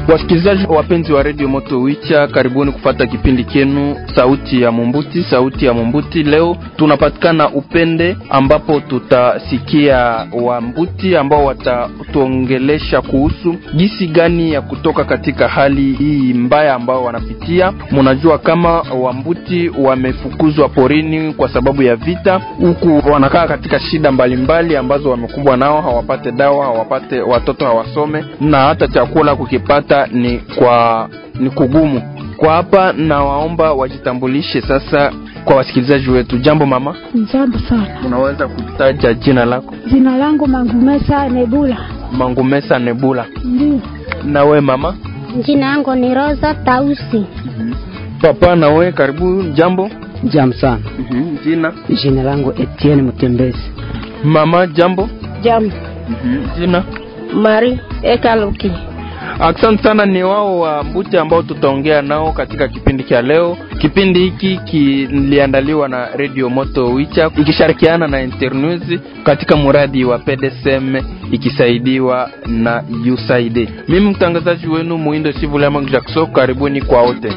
Wasikilizaji wapenzi wa redio Moto Wicha, karibuni kufata kipindi kenu sauti ya Mumbuti. Sauti ya Mumbuti leo tunapatikana Upende, ambapo tutasikia Wambuti ambao watatuongelesha kuhusu jinsi gani ya kutoka katika hali hii mbaya ambao wanapitia. Mnajua kama Wambuti wamefukuzwa porini kwa sababu ya vita, huku wanakaa katika shida mbalimbali mbali ambazo wamekumbwa nao, hawapate dawa, hawapate watoto, hawasome na hata chakula kukipata ni kwa ni kugumu kwa hapa. Nawaomba wajitambulishe sasa kwa wasikilizaji wetu. Jambo mama. Jambo sana. Unaweza kutaja jina lako? Jina langu Mangumesa Nebula. Mangumesa Nebula. Ndio. Na we mama? Jina yangu ni Rosa Tausi. Papa, na we karibu. Jambo. Jambo sana. Mhm. Jina? Jina langu Etienne Mutembezi. Mama, jambo. Jambo. Mhm. Jina? Mari Ekaluki. Asante sana, ni wao wa Mbuti ambao tutaongea nao katika kipindi cha leo. Kipindi hiki kiliandaliwa na Radio Moto Wicha ikishirikiana na Internews katika mradi wa PDSM ikisaidiwa na USAID. Mimi mtangazaji wenu Muindo Sivulama Jackson, karibuni kwa wote.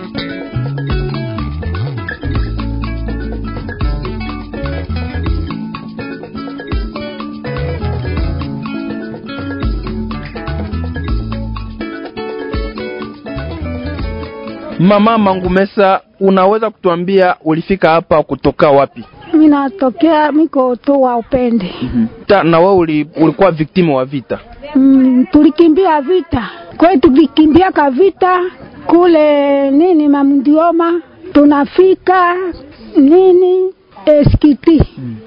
Mama Mangumesa, unaweza kutuambia ulifika hapa kutoka wapi? Mimi natokea miko tu wa Upende. Ta, na wewe uli, ulikuwa victim wa vita? Mm, tulikimbia vita kwetu, tukikimbiaka vita kule nini Mamundioma, tunafika nini Eskiti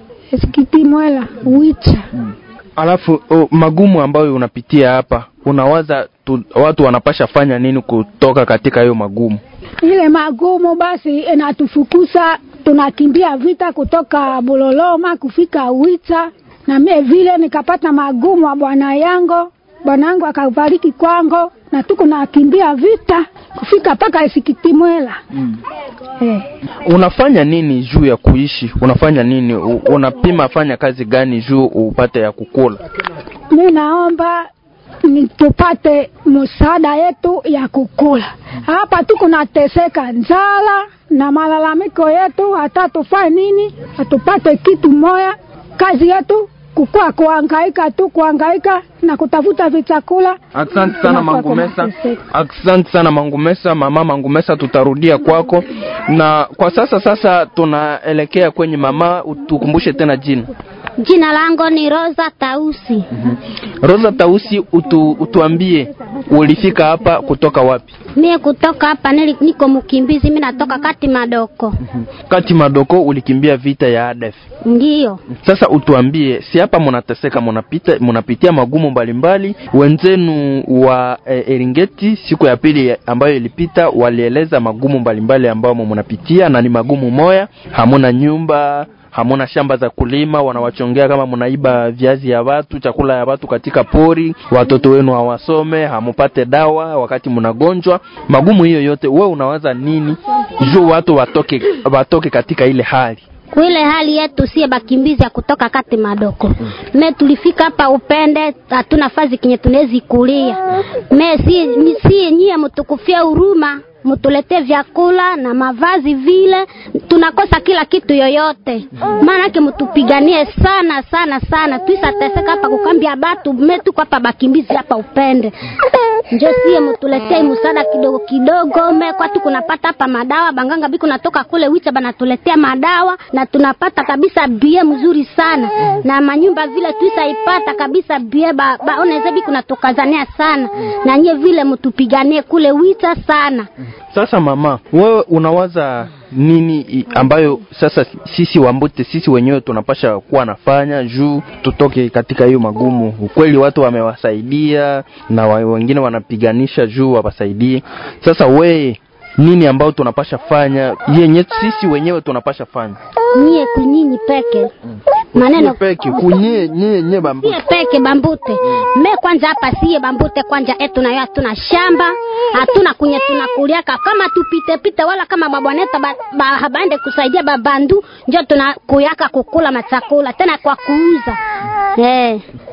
Eskiti Mwela Wicha Alafu oh, magumu ambayo unapitia hapa, unawaza tu, watu wanapasha fanya nini kutoka katika hiyo magumu? ile magumu basi inatufukusa, tunakimbia vita kutoka Buloloma kufika Wicha, na mie vile nikapata magumu wa bwana yangu, bwana yangu akafariki kwangu, na tuko nakimbia vita kufika mpaka Isikitimwela mm. eh. Unafanya nini juu ya kuishi? Unafanya nini? U, unapima fanya kazi gani juu upate ya kukula? Mi naomba ni tupate msaada yetu ya kukula hapa, tuko nateseka njala na malalamiko yetu, hata tufanye nini, hatupate kitu moya. Kazi yetu kukua kuhangaika tu, kuhangaika na kutafuta vichakula. Asante sana Tunakuwa Mangumesa, tunateseka. asante sana Mangumesa, mama Mangumesa, tutarudia kwako. Na kwa sasa sasa tunaelekea kwenye mama, tukumbushe tena jina. Jina langu ni Rosa Tausi. Rosa Tausi, utu, utuambie ulifika hapa kutoka wapi? Mie kutoka hapa nili, niko mkimbizi, mimi natoka kati madoko. Kati Madoko, ulikimbia vita ya ADF. Ndiyo. Sasa utuambie, si hapa munateseka, munapita munapitia magumu mbalimbali. Wenzenu wa e, Eringeti siku ya pili ambayo ilipita walieleza magumu mbalimbali ambayo munapitia, na ni magumu moya, hamuna nyumba hamuna shamba za kulima, wanawachongea kama mnaiba viazi ya watu, chakula ya watu katika pori, watoto wenu hawasome, hamupate dawa wakati mnagonjwa. Magumu hiyo yote, wewe unawaza nini juu watu watoke watoke katika ile hali? Kuile hali yetu sie bakimbizi ya kutoka kati madoko. Me tulifika hapa Upende, hatuna fazi kinye tunezi kulia. Me si, ni- si nyie mtukufia huruma mutulete vyakula na mavazi vile, tunakosa kila kitu yoyote. Maanake mutupiganie sana sana sana, tuisateseka hapa kukambia batu me tuko hapa bakimbizi hapa Upende, njo sie mutuletee msaada kidogo kidogo. Me kwatu kunapata hapa madawa, banganga biku natoka kule Wicha banatuletea madawa na tunapata kabisa bie mzuri sana na manyumba vile tuisaipata kabisa bie ba, baoneze biku natukazania sana na nyie vile mutupiganie kule Wicha sana. Sasa mama, wewe unawaza nini i- ambayo sasa sisi Wambute sisi wenyewe tunapasha kuwa nafanya juu tutoke katika hiyo magumu? Ukweli watu wamewasaidia na wa, wengine wanapiganisha juu wawasaidie. Sasa we nini ambayo tunapasha fanya yenye sisi wenyewe tunapasha fanya Nyie kunyinyi peke maneno peke kunye nye nye bambu sie peke bambute me kwanja hapa sie bambute kwanja etu nayo hatuna shamba hatuna kunye tunakuliaka kama tupite pite wala kama babwaneta ba, ba, habande kusaidia babandu njo tunakuyaka kukula machakula tena kwa kuuza eh.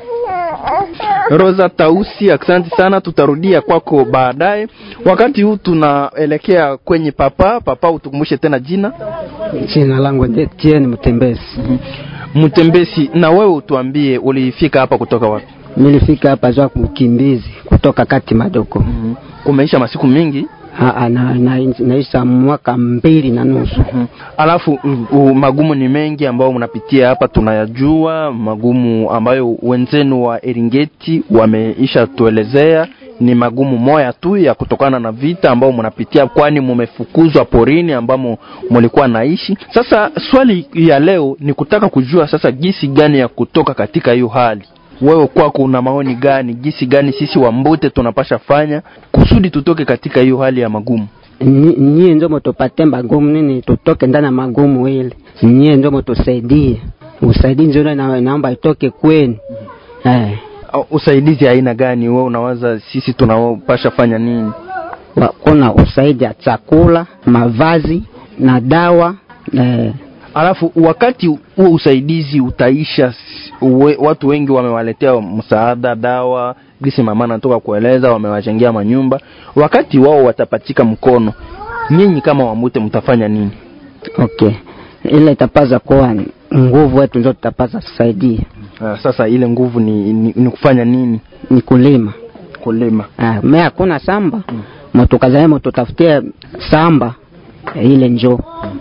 Rosa Tausi, asante sana, tutarudia kwako baadaye. Wakati huu tunaelekea kwenye papa. Papa, utukumbushe tena jina. Jina langu ni Etienne Mtembezi. Mtembesi, na wewe utuambie ulifika hapa kutoka wapi? Nilifika hapa za mkimbizi kutoka kati madoko. Umeisha masiku mingi Aa, na, na, naisha mwaka mbili na nusu. alafu u- u- magumu ni mengi ambayo mnapitia hapa, tunayajua magumu ambayo wenzenu wa Eringeti wameisha tuelezea. Ni magumu moya tu ya kutokana na vita ambao mnapitia, kwani mumefukuzwa porini ambamo mulikuwa naishi. Sasa swali ya leo ni kutaka kujua sasa jinsi gani ya kutoka katika hiyo hali. Wewe kwako una maoni gani? Jinsi gani sisi Wambute tunapasha fanya kusudi tutoke katika hiyo hali ya magumu? Nyi- Nyie ndio mutupate magumu nini, tutoke ndani ya magumu ile. Nyie ndio mutusaidie, usaidii ndio na, naomba itoke kwenu eh. Au usaidizi aina gani wewe unawaza sisi tunapasha fanya nini? Wa- Kuna usaidi ya chakula, mavazi na dawa eh. Alafu wakati huo usaidizi utaisha, s- uwe, watu wengi wamewaletea msaada, dawa, gisi mama anatoka kueleza, wamewajengea manyumba. Wakati wao watapatika mkono, nyinyi kama Wambute mtafanya nini? Okay, ile itapaza kuwa nguvu wetu ndio tutapaza tusaidia, Uh, sasa ile nguvu ni, ni, ni kufanya nini? ni kulima Kulima. ah, me hakuna samba mm. motukazae motutafutie samba eh, ile njo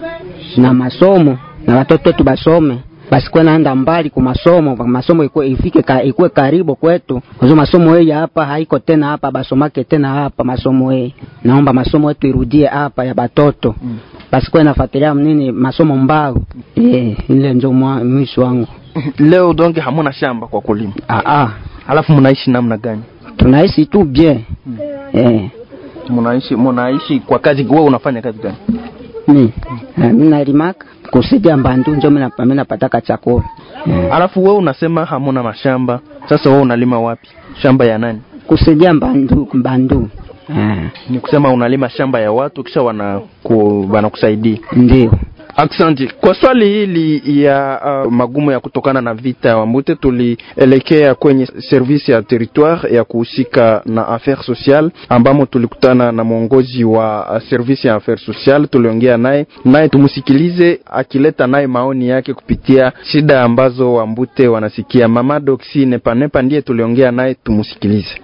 na masomo na watoto wetu basome basikuwe naenda mbali ku masomo masomo ikuwe ifike ka, ikuwe karibu kwetu kuzo masomo hii ya hapa haiko tena hapa basomake tena hapa masomo hii naomba masomo yetu irudie hapa ya batoto mm. basikuwe nafuatilia nini masomo mbao yeah, ile njo mwa- mwisho wangu Leo donge hamuna shamba kwa kulima, ah, ah. alafu mnaishi namna gani? tunaishi tu bien mm. eh. Mnaishi mnaishi kwa kazi, wewe unafanya kazi gani? mi eh, mi nalimaka kusaidia mbandu njo mi napa- mi napataka chakula eh. Alafu wewe unasema hamuna mashamba, sasa wewe unalima wapi? Shamba ya nani? kusaidia mbandu mbandu eh. Ni kusema unalima shamba ya watu kisha wanaku, wanakusaidia. ndio Asante kwa swali hili ya uh, magumu ya kutokana na vita ya Wambute, tulielekea kwenye service ya territoire ya kuhusika na affaires sociale, ambamo tulikutana na mwongozi wa uh, service ya affaires sociale. Tuliongea naye naye, tumsikilize akileta naye maoni yake kupitia shida ambazo Wambute wanasikia. Mama Doxi Nepanepa ndiye tuliongea naye, tumsikilize.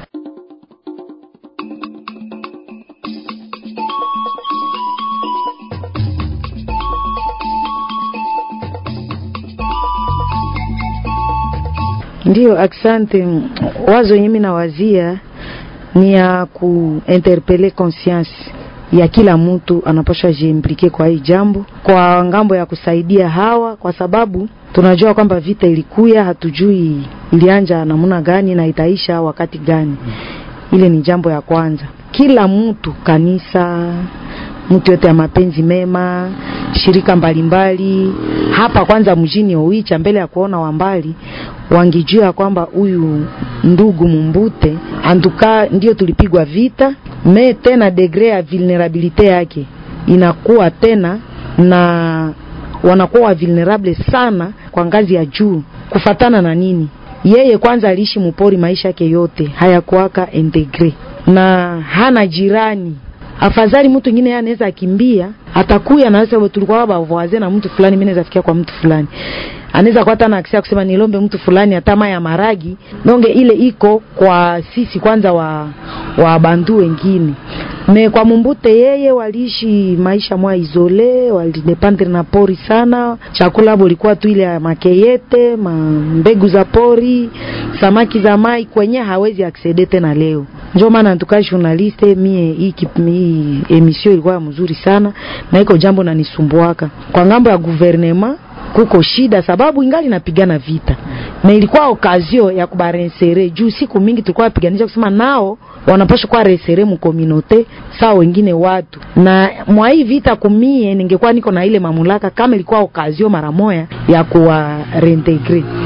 Ndiyo, asante. Wazo yenye mimi nawazia ni ya kuinterpele conscience ya kila mtu anapaswa jiimplike kwa hii jambo, kwa ngambo ya kusaidia hawa, kwa sababu tunajua kwamba vita ilikuya, hatujui ilianja namna gani na itaisha wakati gani. Ile ni jambo ya kwanza. Kila mtu, kanisa, mtu yote ya mapenzi mema, shirika mbalimbali hapa kwanza mjini Oicha, mbele ya kuona wambali wangijua kwamba huyu ndugu Mumbute antuka ndio tulipigwa vita me tena degre ya vulnerabilite yake inakuwa tena na wanakuwa vulnerable sana kwa ngazi ya juu kufatana na nini yeye kwanza aliishi mupori maisha yake yote hayakuwaka integre na hana jirani afadhali mtu mwingine yeye anaweza akimbia atakuya na sasa tulikuwa baba wazee na mtu fulani mimi naweza fikia kwa mtu fulani anaweza kuwa hata na akisia kusema nilombe mtu fulani hata ya maragi donge ile iko kwa sisi kwanza wa wa bandu wengine me kwa mumbute yeye waliishi maisha mwa izole walidependre na pori sana chakula abo ilikuwa tu ile ya makeyete ma mbegu za pori samaki za mai kwenye hawezi aksede tena leo njo maana ntuka journaliste mie hii kip- hii emission ilikuwa mzuri sana na iko jambo nanisumbuaka kwa ngambo ya guvernema kuko shida sababu ingali napigana vita na ilikuwa okazio ya kubarensere juu siku mingi tulikuwa napiganisha kusema nao wanapaswa kuwa resere mukominote saa wengine watu na mwa hii vita kumie ningekuwa niko na ile mamulaka kama ilikuwa okazio mara moya ya kuwa reintegre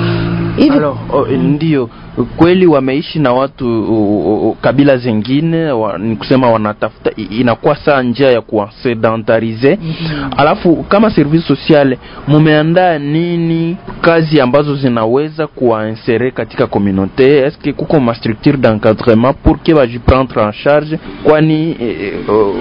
hivi Alors, oh, ndio kweli wameishi na watu uh, uh, kabila zingine wa, ni kusema wanatafuta i- inakuwa saa njia ya kuwasedentarize alafu kama service sociale mumeandaa nini kazi ambazo zinaweza kuwainsere katika communauté eske kuko ma structure d'encadrement pour que bajiprendre en charge kwani eh, uh,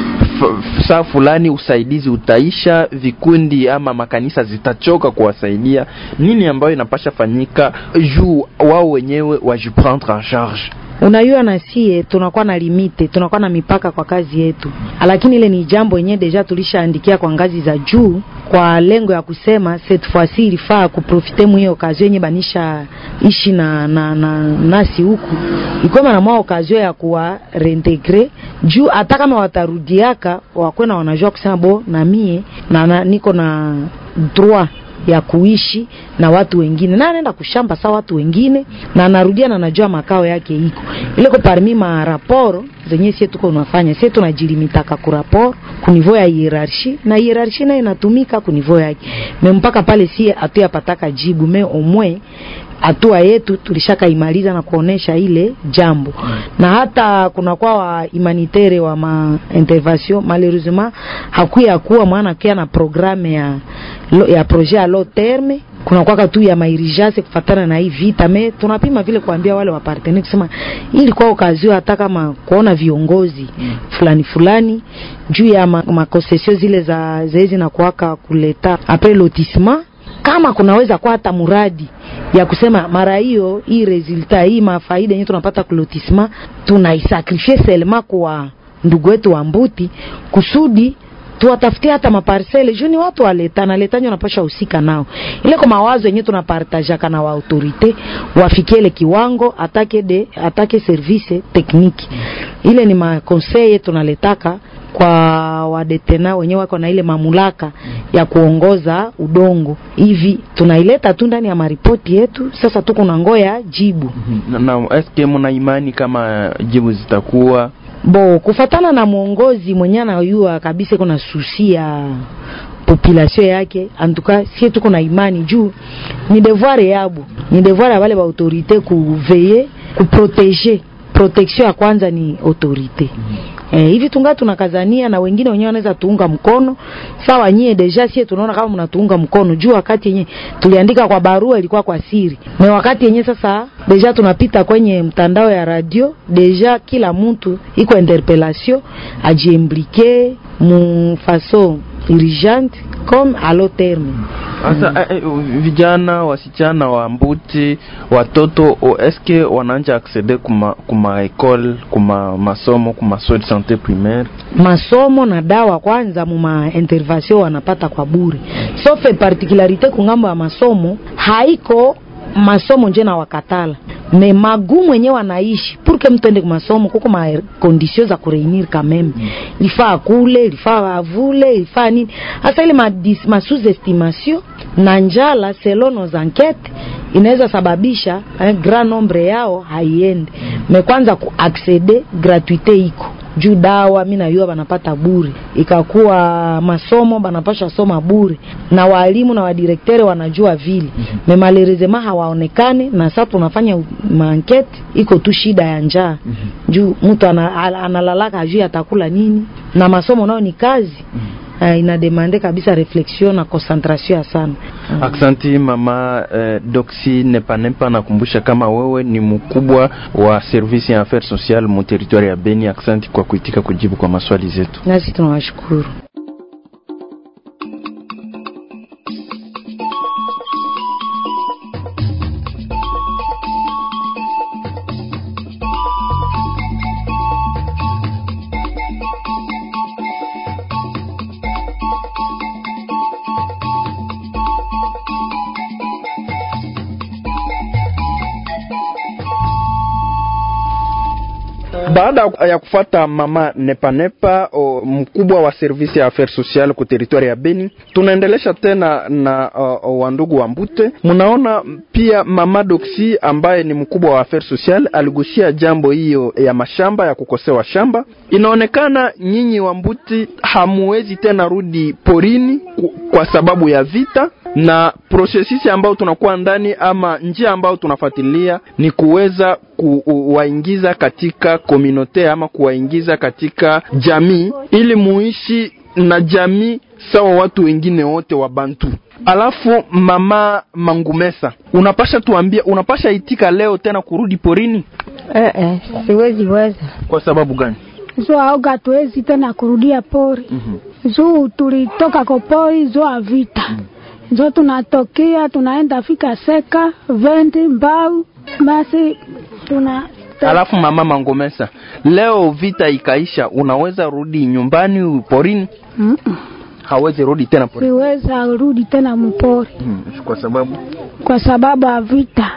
f- saa fulani usaidizi utaisha vikundi ama makanisa zitachoka kuwasaidia nini ambayo inapasha fanyika juu wao wenyewe wajiprendre en charge unajua na sie tunakuwa na limite tunakuwa na mipaka kwa kazi yetu lakini ile ni jambo yenyewe deja tulishaandikia kwa ngazi za juu kwa lengo ya kusema cette fois-ci ilifaa kuprofite mwa hiyo okazio yenye banisha ishi na, na, na nasi huku ikwema na mwa okazio ya kuwa reintegre juu hata kama watarudiaka wakwe na wanajua kusema bo na mie na, na niko na droit ya kuishi na watu wengine na anaenda kushamba saa watu wengine na anarudia na anajua makao yake iko ile ko parmi ma raporo zenye sie tuko unafanya sie tunajilimitaka ku rapport ku niveau ya hierarchie na hierarchie nayo inatumika ku niveau yake me mpaka pale sie hatuyapataka jibu me omwe hatua yetu tulishakaimaliza na kuonesha ile jambo na hata kunakuwa wa humanitaire wa ma intervention malheureusement hakuya kuwa mwana kia na programme ya lo, ya projet ya long terme kunakwaka tu ya mairigase kufatana na hii vita me tunapima vile kuambia wale wapartenere kusema hii ilikuwa okazio hata kama kuona viongozi fulani fulani juu ya ma- makonsesio zile za zezi na kuwaka kuleta apres lotissement kama kunaweza kuwa hata muradi ya kusema mara hiyo hii resulta hii mafaida yenyewe tunapata kulotisma tunaisakrifie selema kwa ndugu wetu wa mbuti kusudi tuwatafutie hata maparsele juu ni watu waleta na letanyo wanapasha husika nao ile kwa mawazo yenyewe tunapartajaka na waautorite wafikie ile kiwango atake de atake service tekniki ile ni makonseye tunaletaka kwa wadetena wenyewe wako na ile mamlaka ya kuongoza udongo hivi tunaileta tu ndani ya maripoti yetu sasa tuko na ngoya jibu na, na eske muna imani kama jibu zitakuwa bo kufatana na mwongozi mwenye anayua kabisa kuna susi ya population yake antuka sie tuko na imani juu ni devoir yabo ni devoir ya wale ba autorite kuveye kuprotege protection ya kwanza ni autorite Eh, hivi tunga tunakazania na wengine wenyewe wanaweza tuunga mkono sawa nyie deja sie tunaona kama mnatuunga mkono juu wakati yenye tuliandika kwa barua ilikuwa kwa siri na wakati yenye sasa deja tunapita kwenye mtandao ya radio deja kila mtu iko interpellation ajiimplike mu façon urgente comme à long terme sasa eh, eh, vijana wasichana wa mbuti watoto o, eske wanaanja accede kuma kuma école kuma masomo kuma soins de santé primaire masomo na dawa kwanza muma intervention wanapata kwa bure sauf particularité kungambo ya masomo haiko masomo nje na wakatala me magumu yenyewe wanaishi purke mtu ende kumasomo kuko ma condition za kureunir kameme ilifaa akule ilifaa avule ilifaa nini hasa ile ma, dis- ma sous estimation na njala selon nos enquêtes inaweza sababisha eh, grand nombre yao haiendi me kwanza kuaccede gratuite iko juu dawa mi najua banapata bure ikakuwa masomo banapasha soma bure na walimu na wadirektere wanajua vile me malerezema hawaonekane na sasa tunafanya maankete iko tu shida ya njaa juu mtu ana, ana- analalaka ajui atakula nini na masomo nao ni kazi uh, inademande kabisa reflexion na concentration ya sana Mm. Aksanti mama eh, Doxy Nepanepa, nakumbusha kama wewe ni mkubwa wa service ya affaires sociales mu territoire ya Beni. Aksanti kwa kuitika kujibu kwa maswali zetu. nasi tunawashukuru Baada ya kufata mama Nepanepa o, mkubwa wa service ya affaires sociales ku territoire ya Beni, tunaendelesha tena na uh, wandugu wa Mbute. Mnaona pia mama Doxy ambaye ni mkubwa wa affaires sociales aligusia jambo hiyo ya mashamba ya kukosewa shamba. Inaonekana nyinyi wa Mbuti hamuwezi tena rudi porini ku- kwa sababu ya vita na prosesisi ambayo tunakuwa ndani ama njia ambayo tunafuatilia ni kuweza kuwaingiza katika komunote ama kuwaingiza katika jamii ili muishi na jamii sawa watu wengine wote wa Bantu. Alafu mama Mangumesa, unapasha tuambia, unapasha itika leo tena kurudi porini? Eh, eh, siwezi weza. Kwa sababu gani? zo aoga tuwezi tena kurudia pori mm-hmm. juu tulitoka kwa pori zo avita mm-hmm. zo tunatokea tunaenda fika seka vendi mbau basi tuna Alafu mama Mangomesa, leo vita ikaisha, unaweza rudi nyumbani porini? Mm-mm. Hawezi rudi tena porini. siweza rudi tena mpori Hmm, kwa sababu kwa sababu ya vita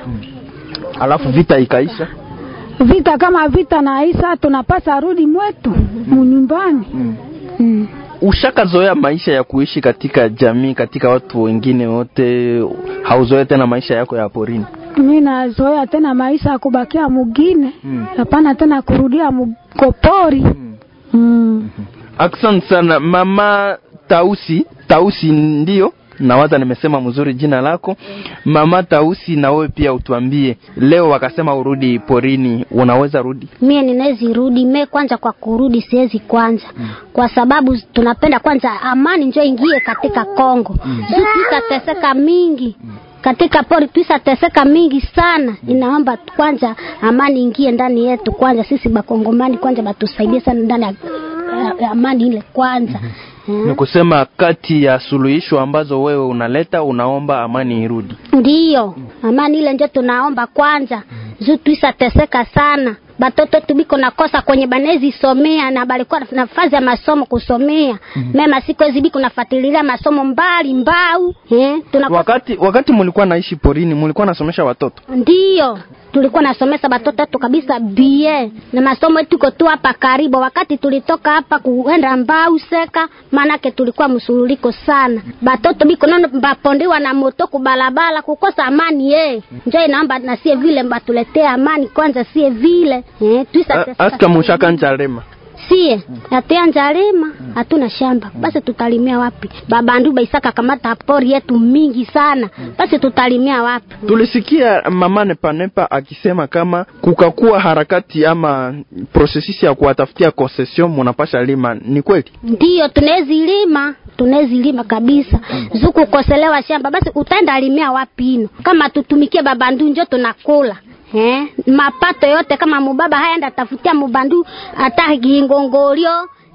alafu vita ikaisha. vita kama vita naisa tunapasa rudi mwetu munyumbani Hmm. mm. Ushakazoea maisha ya kuishi katika jamii, katika watu wengine wote, hauzoe tena maisha yako ya porini. mi nazoea tena maisha ya kubakia mugine Mm. hapana tena kurudia mukopori Mm. mm. Asante sana mama Tausi. Tausi ndio nawaza nimesema mzuri jina lako mama Tausi, na wewe pia utuambie leo, wakasema urudi porini, unaweza rudi? mie ninawezi rudi me kwanza kwa kurudi siwezi kwanza kwa sababu tunapenda kwanza amani njo ingie katika Kongo juu tuisateseka mingi katika pori tuisateseka mingi sana inaomba kwanza amani ingie ndani yetu kwanza sisi bakongomani kwanza batusaidie sana ndani ya ya- ya amani ile kwanza Eh. Ni kusema kati ya suluhisho ambazo wewe unaleta, unaomba amani irudi. ndiyo amani ile njo tunaomba kwanza juu tuisateseka sana batoto tubiko nakosa kwenye banezi somea na balikuwa na nafasi ya masomo kusomea mema siku hizi biko nafuatilia masomo mbali mbau eh, tunakosa Wakati wakati mulikuwa naishi porini, mulikuwa nasomesha watoto ndiyo tulikuwa nasomesa batoto wetu kabisa bie na masomo yetu iko tu hapa karibu. Wakati tulitoka hapa kuenda mbau seka, maanake tulikuwa msululiko sana, batoto biko nono bapondiwa na moto kubalabala, kukosa amani ye njo inaomba na sie vile batuletee amani kwanza, sie vile eh, tuisa A- aska mushaka njalema sie atea njalima hatuna shamba basi tutalimia wapi babandu baisaka kamata pori yetu mingi sana basi tutalimia wapi tulisikia mama Nepanepa akisema kama kukakuwa harakati ama prosesisi ya kuwatafutia concession munapasha lima. Ni kweli? ndiyo tunawezi lima tunawezi lima kabisa zuku koselewa shamba basi utaenda limia wapi ino kama tutumikie babandu njo tunakula Eh, mapato yote kama mubaba haenda tafutia mubandu hata kingongolio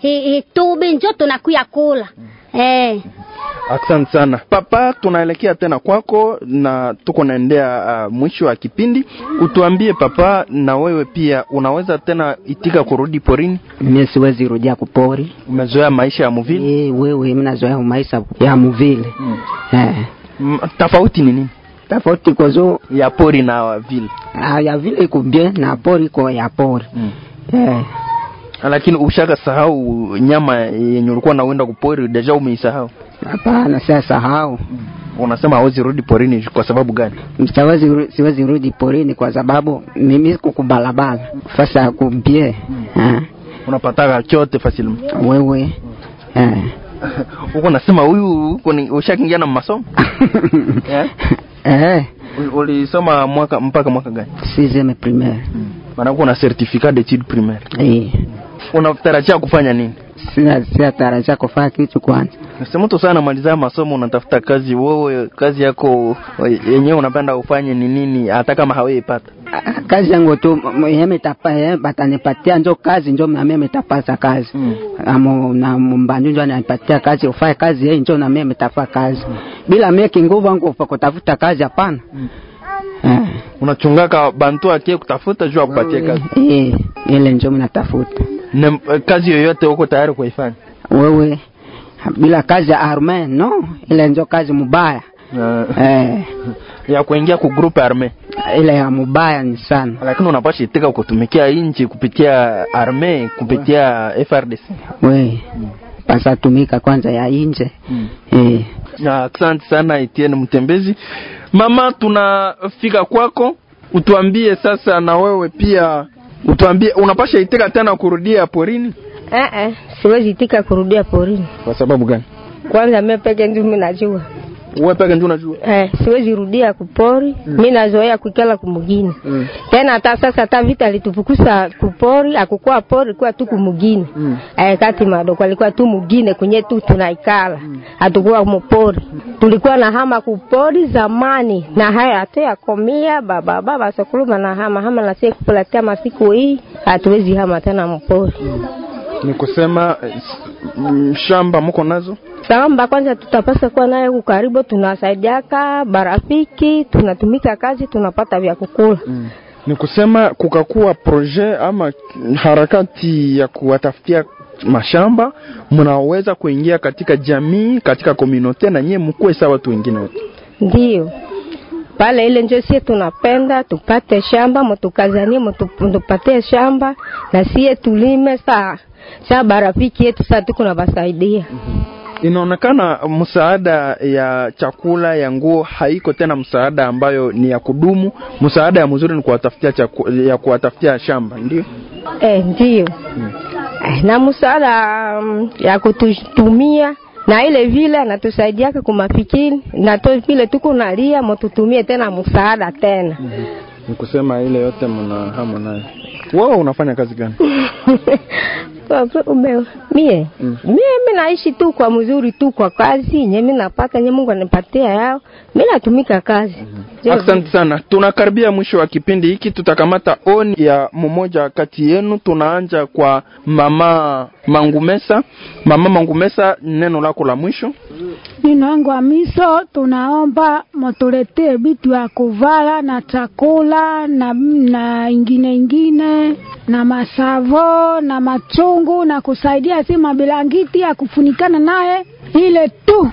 hitubi njo tunakuya kula eh. Asante sana papa, tunaelekea tena kwako na tuko naendea uh, mwisho wa kipindi. Utuambie papa, na wewe pia unaweza tena itika kurudi porini? mie siwezi rudia kupori Umezoea maisha ya muvili Eh, wewe minazoea maisha ya muvile mm. eh. M- tofauti ni nini tofauti kozo ya pori na vile? ah, ya vile iko bien na pori iko ya pori mm. eh. Lakini ushaka sahau nyama yenye ulikuwa nauenda kupori, deja umeisahau. Hapana, sasa sahau Unasema hawezi rudi porini kwa sababu gani? siwezi ru- siwezi rudi porini kwa sababu mimi kukubalabala fasa ya kumbie eh. Unapataka chote facilement. wewe eh. Uko nasema huyu uko ni ushakiingia na masomo? Eh? eh. U- Ulisoma mwaka mpaka mwaka gani? sixième primaire Maana uko na certificat d'études primaires. eh. Unatarajia kufanya nini? sina sina tarajia kufanya kitu kwanza Sema mtu sana maliza masomo unatafuta kazi, wewe kazi yako yenyewe unapenda ufanye ni nini hata kama haweipata? Ah, kazi yangu tu yemetapa batanipatia njo kazi njo nami metapasa kazi Mm. amo na mbanju njo ananipatia kazi ufae kazi yeye njo nami metafaa kazi bila mie kinguvu wangu kwa kutafuta kazi hapana eh. Unachungaka bantu akie kutafuta juu akupatie kazi. Eh, ile njo minatafuta Na kazi yoyote uko tayari kuifanya? wewe bila kazi ya arme no ile njo kazi mubaya Uh, eh, ya kuingia ku group arme. ile ya mubaya ni sana Lakini unapasha itika kutumikia inchi kupitia arme, kupitia FRDC. we pasa tumika kwanza ya inje eh. Na Asante sana Etienne Mtembezi. Mama, tunafika kwako, utuambie sasa na wewe pia utuambie unapasha itika tena kurudia porini Eh, eh, siwezi tika kurudia porini. kwa sababu gani? Kwanza mimi peke ndio mimi najua. wewe peke ndio unajua Eh, siwezi rudia kupori mm. mi nazoea kuikala kumugini mm. tena hata sasa hata vita alitufukusa kupori akukuwa pori kuwa tu kumugini Mm. eh, kati madoko alikuwa tu mugine kwenye tu tunaikala hatukuwa mupori tulikuwa na hama kupori zamani na haya hatu yakomia baba baba sokuluma na hama hama nasie kupulatia masiku hii hatuwezi hama tena mpori ni kusema eh, s- mm, shamba mko nazo samba kwanza tutapasa kuwa naye kukaribu tunasaidiaka barafiki tunatumika kazi tunapata vya kukula mm. ni kusema kukakuwa projet ama harakati ya kuwatafutia mashamba mnaweza kuingia katika jamii katika komunote na nyie mkuwe sawa watu wengine wote ndio pale ile njo sie tunapenda tupate shamba mutukazanie mutu- mutupatie shamba na sie tulime saa saa barafiki yetu saa tuko na basaidia inaonekana msaada ya chakula ya nguo haiko tena msaada ambayo ni ya kudumu msaada ya mzuri ni kuwatafutia chaku, ya kuwatafutia shamba ndio eh, ndio eh, na msaada um, ya kututumia na ile vile anatusaidiaka kumafikiri na to vile tuko nalia mututumie tena msaada tena ni kusema ile yote mna hamu nayo wewe unafanya kazi gani Wape- ume- mie Mm. mie mi naishi tu kwa mzuri tu kwa kazi nye mi napata nye Mungu anipatia yao mi natumika kazi Ndio. Asante sana, tunakaribia mwisho wa kipindi hiki. Tutakamata oni ya mmoja kati yenu. Tunaanja kwa mama Mangumesa. Mama Mangumesa, neno lako la mwisho. Ninangwa miso, tunaomba mutuletee vitu ya kuvala na chakula na, na ingine ingine na masavo na machungu na kusaidia si mabilangiti ya kufunikana naye ile tu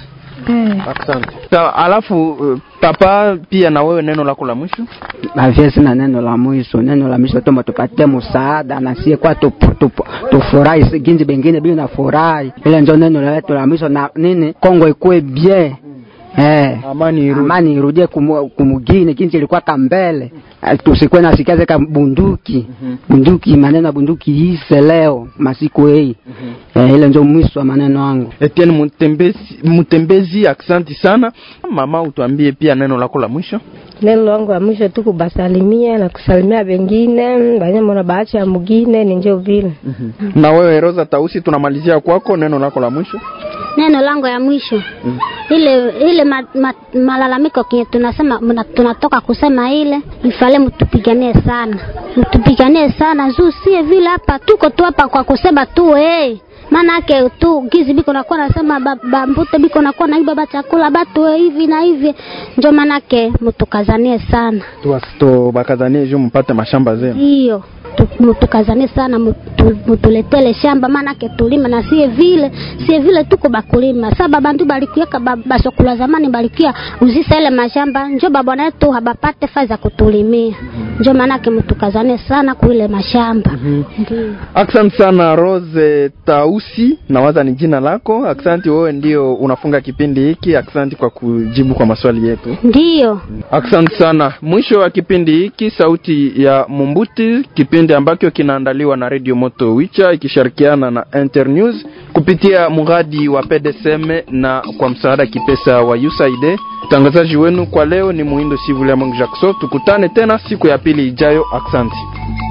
eh. Asante. Sawa, alafu uh, papa pia na wewe neno lako la mwisho. bavye sina neno la mwisho neno la mwisho toma tupatie msaada na sie kwa tup- tup- tufurahi si ginzi bengine bili na furahi ile njo neno letu la mwisho na nini kongo ikuwe bien eh Amani irudi. amani irudie kumu- kumugini ginzi ilikuwa kambele Eh, tusikuwe nasikia ka bunduki bunduki maneno ya bunduki ise leo masiku hii eh, ile njo mwisho wa maneno yangu Etienne Mutembezi, Mutembezi, asante sana. Mama, utuambie pia neno lako la mwisho. neno langu la mwisho tu kubasalimia na kusalimia bengine banye mona baacha ya mugine ni njo vile Na wewe Rosa Tausi, tunamalizia kwako neno lako la mwisho. neno langu ya mwisho Mm. ile ile ma, ma, malalamiko kenye tunasema mna, tunatoka kusema ile ifale mtupiganie sana mtupiganie sana juu sie vile hapa tuko tu hapa kwa kusema tu hey. maana yake tu gizi biko nakuwa nasema ba- ba- mbute biko nakuwa naiba ba chakula batu eh, hivi na hivi njo maanake mtukazanie sana Tuwasito bakazanie juu mpate mashamba zenu. hiyo tu- mutukazane sana mutu- mutuletele shamba maanake tulima na sie vile sie vile tuko bakulima sa babantu balikuaka ba- basokula zamani balikia uzisa ile mashamba njo babwana yetu habapate faa za kutulimia njo maanake mutukazane sana kuile mashamba ndio Asante sana Rose Tausi, nawaza ni jina lako. Asante, wewe ndio unafunga kipindi hiki. Asante kwa kujibu kwa maswali yetu. ndiyo Asante sana. Mwisho wa kipindi hiki, sauti ya Mumbuti, kipindi ambacho kinaandaliwa na Radio Moto Wicha ikishirikiana na Internews kupitia mradi wa PDSM na kwa msaada kipesa wa USAID. Mtangazaji wenu kwa leo ni Muhindo Sivule Mungu Jackson. Tukutane tena siku ya pili ijayo. Asante.